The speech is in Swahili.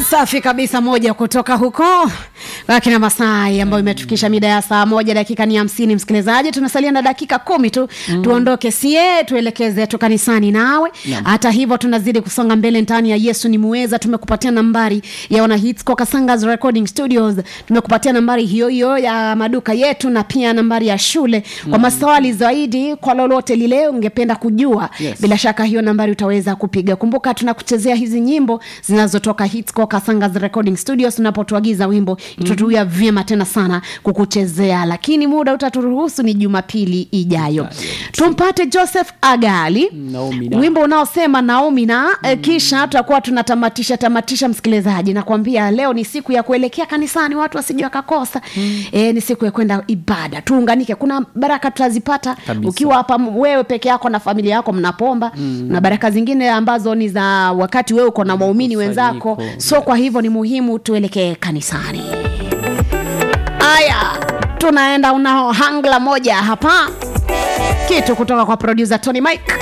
safi kabisa moja kutoka huko wakina masai ambayo imetufikisha mida ya saa moja dakika ni hamsini msikilizaji tunasalia na dakika kumi tu mm. tuondoke sie tuelekeze tu kanisani nawe hata hivyo tunazidi kusonga mbele ndani ya yesu ni muweza tumekupatia nambari ya wana hits kwa kasangas recording studios tumekupatia nambari hiyo hiyo ya maduka yetu na pia nambari ya shule kwa maswali zaidi kwa lolote lile ungependa kujua Yes. bila shaka hiyo nambari utaweza kupiga kumbuka tunakuchezea hizi nyimbo zinazotoka hits kwa kasangas recording studios unapotuagiza wimbo itatuia vyema tena sana kukuchezea lakini muda utaturuhusu ni jumapili ijayo tumpate joseph agali Naomi na. wimbo unaosema naomi na mm. kisha tutakuwa tunatamatisha tamatisha msikilizaji nakwambia leo ni siku ya kuelekea kanisani watu wasije wakakosa mm. e, ni siku ya kwenda ibada tuunganike kuna baraka tutazipata Kabisa. ukiwa hapa m- wewe peke yako na familia yako mnapomba mm. na baraka zingine ambazo ni za wakati wewe uko na waumini wenzako Kusanyiko. so kwa hivyo ni muhimu tuelekee kanisani aya tunaenda una hangla moja hapa kitu kutoka kwa producer tony mike